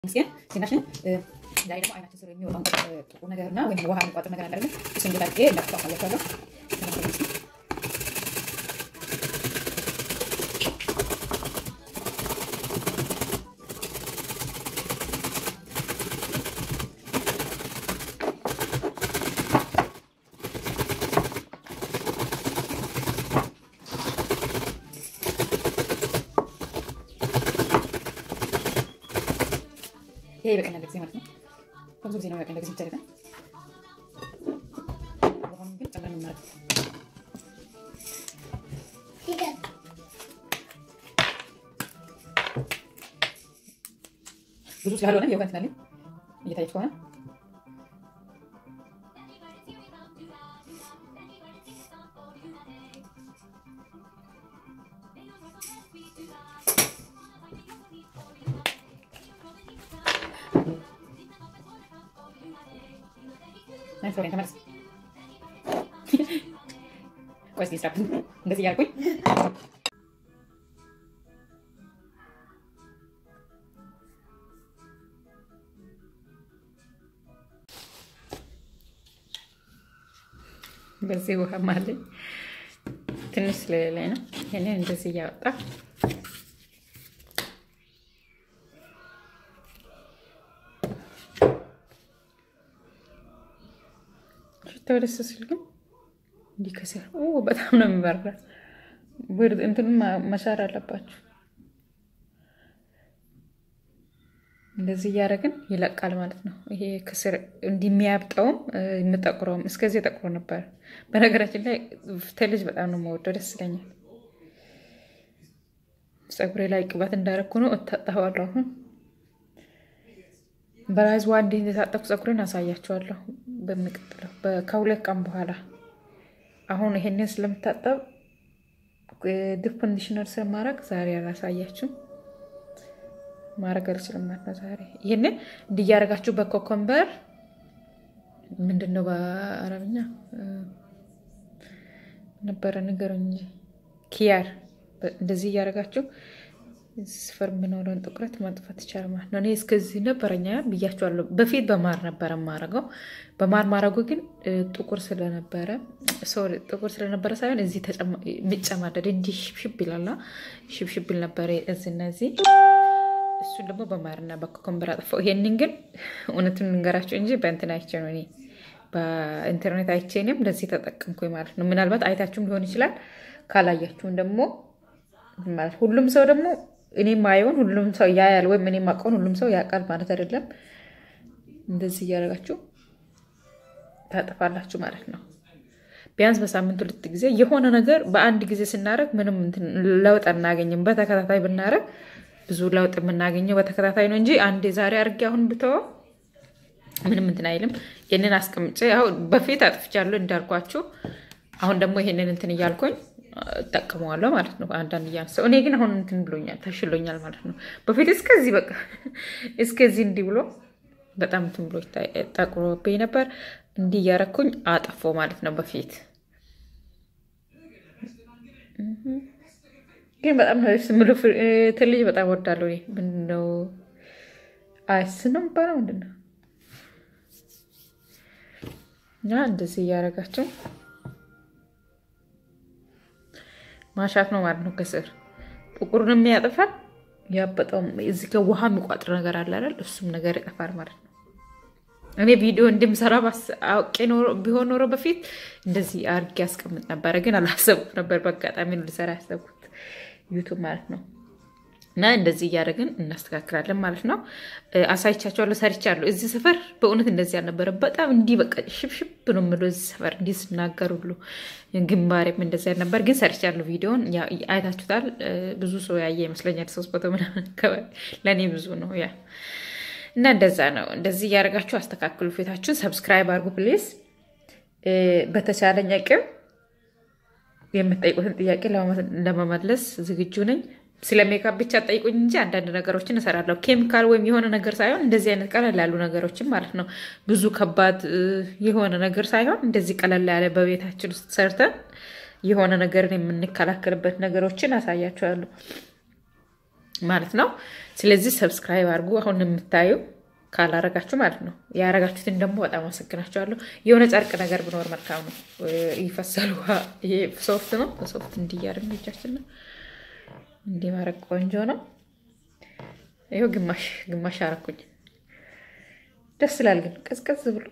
ምስኪን ዜናሽን ላይ ደግሞ አይናችን ስር የሚወጣውን ጥቁር ነገር እና ወይም ውሃ የሚቋጥር ነገር አለ። እሱ እንዴት አድርጌ እንዳጥፋ አሳያችኋለሁ። ይሄ ይበቃኛል ጊዜ ማለት ነው። ብዙ ጊዜ ነው በቃኝ ለጊዜ ብቻ አይደለም። ውሃውን ግን ጨምረን እናድርግ። ብዙ ስላልሆነ የውሃ እንትን አለኝ እየታየች ከሆነ ናይ ፍሎሬን ተመለስ። ቆይ እስኪ ስራ እንደዚህ እያልኩኝ በዚህ ውሃ ማለኝ ትንሽ ስለሌለኝ ነው። ይህንን እንደዚህ እያወጣ ሽታው ደስ ሲል ግን እንዲህ ከሲል በጣም ነው የሚበራ። ብርድ እንትኑን መሻር አለባችሁ። እንደዚህ እያደረግን ይለቃል ማለት ነው። ይሄ ከስር እንዲሚያብጠውም የምጠቁረውም እስከዚህ ጠቁሮ ነበር። በነገራችን ላይ ተልጅ በጣም ነው የምወደው፣ ደስ ይለኛል። ፀጉሬ ላይ ቅባት እንዳረግኩ ነው እታጠበዋለሁ። አሁን በራይዝ ዋ እንዲህ እንደታጠብኩ ፀጉሬን አሳያቸዋለሁ በሚቀጥለው ከሁለት ቀን በኋላ። አሁን ይሄንን ስለምታጠብ ዲፕ ኮንዲሽነር ስለማድረግ ዛሬ አላሳያችሁም። ማድረግ አልችልም ማለት ነው ዛሬ። ይህንን እንዲያደርጋችሁ በኮኮምበር ምንድን ነው በአረብኛ ነበረ ንገሩኝ እንጂ ኪያር እንደዚህ እያደረጋችሁ ስፈር የምኖረውን ጥቁረት ማጥፋት ይቻላል ማለት ነው። እኔ እስከዚህ ነበረኛ ብያቸዋለሁ። በፊት በማር ነበረ ማረገው። በማር ማረጉ ግን ጥቁር ስለነበረ ጥቁር ስለነበረ ሳይሆን እዚህ የሚጨማደድ እንዲህ ሽብሽብ ይላላ ሽብሽብ ይል ነበረ እዚህና እዚህ። እሱን ደግሞ በማርና በኮኮምበር አጠፋው። ይሄንን ግን እውነቱን ልንገራቸው እንጂ በእንትን አይቼ ነው እኔ በኢንተርኔት አይቼ እኔም ለዚህ ተጠቀምኩኝ ማለት ነው። ምናልባት አይታችሁም ሊሆን ይችላል። ካላያችሁም ደግሞ ማለት ሁሉም ሰው ደግሞ እኔ ማየውን ሁሉም ሰው ያያል ወይም እኔ ማውቀውን ሁሉም ሰው ያውቃል ማለት አይደለም። እንደዚህ እያደረጋችሁ ታጠፋላችሁ ማለት ነው። ቢያንስ በሳምንት ሁለት ጊዜ የሆነ ነገር በአንድ ጊዜ ስናደርግ ምንም ለውጥ አናገኝም። በተከታታይ ብናደርግ ብዙ ለውጥ የምናገኘው በተከታታይ ነው እንጂ አንዴ ዛሬ አድርጌ አሁን ብተወው ምንም እንትን አይልም። ይህንን አስቀምጬ አሁን በፊት አጥፍቻለሁ እንዳልኳችሁ። አሁን ደግሞ ይሄንን እንትን እያልኩኝ እጠቀመዋለሁ ማለት ነው። አንዳንድ እያነሳው እኔ ግን አሁን እንትን ብሎኛል ተሽሎኛል ማለት ነው። በፊት እስከዚህ በቃ እስከዚህ እንዲህ ብሎ በጣም እንትን ብሎ ጠቁሮብኝ ነበር። እንዲህ እያረኩኝ አጠፋው ማለት ነው በፊት ግን በጣም ስምሉ ትልጅ በጣም ወዳለሁ። ምንድን ነው አይስ ነው የሚባለው ምንድን ነው? እና እንደዚህ እያደረጋቸው ማሻት ነው ማለት ነው። ከስር ጥቁሩን የሚያጠፋል ያበጠውም እዚህ ጋር ውሃ የሚቋጥር ነገር አለ አይደል? እሱም ነገር ይጠፋል ማለት ነው። እኔ ቪዲዮ እንደምሰራ አውቄ ቢሆን ኖሮ በፊት እንደዚህ አድርጌ ያስቀምጥ ነበረ፣ ግን አላሰብኩት ነበር። በአጋጣሚ ልሰራ ያሰብኩት ዩቱብ ማለት ነው። እና እንደዚህ እያደረግን እናስተካክላለን ማለት ነው። አሳይቻቸዋለሁ፣ ሰርቻለሁ። እዚህ ሰፈር በእውነት እንደዚህ አልነበረ። በጣም እንዲህ በቃ ሽብሽብ ነው የምለው እዚህ ሰፈር እንዲህ ስናገር ሁሉ ግንባሬም እንደዚህ አልነበር፣ ግን ሰርቻለሁ። ቪዲዮን አይታችሁታል። ብዙ ሰው ያየ ይመስለኛል። ሶስት መቶ ምናምን አካባቢ ለእኔ ብዙ ነው ያ እና እንደዛ ነው። እንደዚህ እያደረጋችሁ አስተካክሉ ፊታችሁን። ሰብስክራይብ አድርጉ ፕሊዝ። በተቻለኝ አቅም የምትጠይቁትን ጥያቄ ለመመለስ ዝግጁ ነኝ። ስለ ሜካፕ ብቻ ጠይቁኝ እንጂ አንዳንድ ነገሮችን እሰራለሁ። ኬሚካል ወይም የሆነ ነገር ሳይሆን እንደዚህ አይነት ቀለል ያሉ ነገሮችን ማለት ነው። ብዙ ከባድ የሆነ ነገር ሳይሆን እንደዚህ ቀለል ያለ በቤታችን ውስጥ ሰርተን የሆነ ነገርን የምንከላከልበት ነገሮችን አሳያችኋለሁ ማለት ነው። ስለዚህ ሰብስክራይብ አድርጉ። አሁን የምታዩ ካላረጋችሁ ማለት ነው። ያረጋችሁትን ደግሞ በጣም አመሰግናችኋለሁ። የሆነ ጨርቅ ነገር ብኖር መልካም ነው። ይፈሳል ውሃ። ይሄ ሶፍት ነው። በሶፍት እንዲያርም እጃችን ነው። እንዲህ ማድረግ ቆንጆ ነው። ይኸው ግማሽ ግማሽ አረኩኝ። ደስ ይላል ግን ቀዝቀዝ ብሎ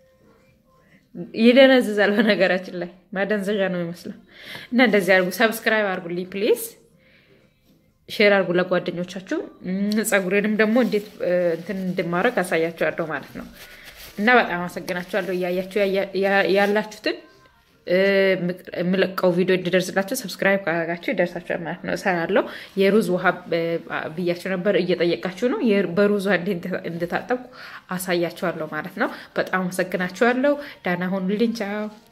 ይደነዝዛል። በነገራችን ላይ ማደንዘዣ ነው የሚመስለው። እና እንደዚህ አድርጉ። ሰብስክራይብ አድርጉልኝ ፕሊዝ። ሼር አድርጉ ለጓደኞቻችሁ። ፀጉሬንም ደግሞ እንዴት እንትን እንድማረግ አሳያችኋለሁ ማለት ነው። እና በጣም አመሰግናችኋለሁ እያያችሁ ያላችሁትን የምለቀው ቪዲዮ እንዲደርስላቸው ሰብስክራይብ ካደረጋችሁ ይደርሳችኋል ማለት ነው። እሰራለሁ። የሩዝ ውሃ ብያችሁ ነበር፣ እየጠየቃችሁ ነው። በሩዝ ውሃ እንድታጠብኩ አሳያችኋለሁ ማለት ነው። በጣም አመሰግናችኋለሁ። ዳና ሁኑልኝ። ቻው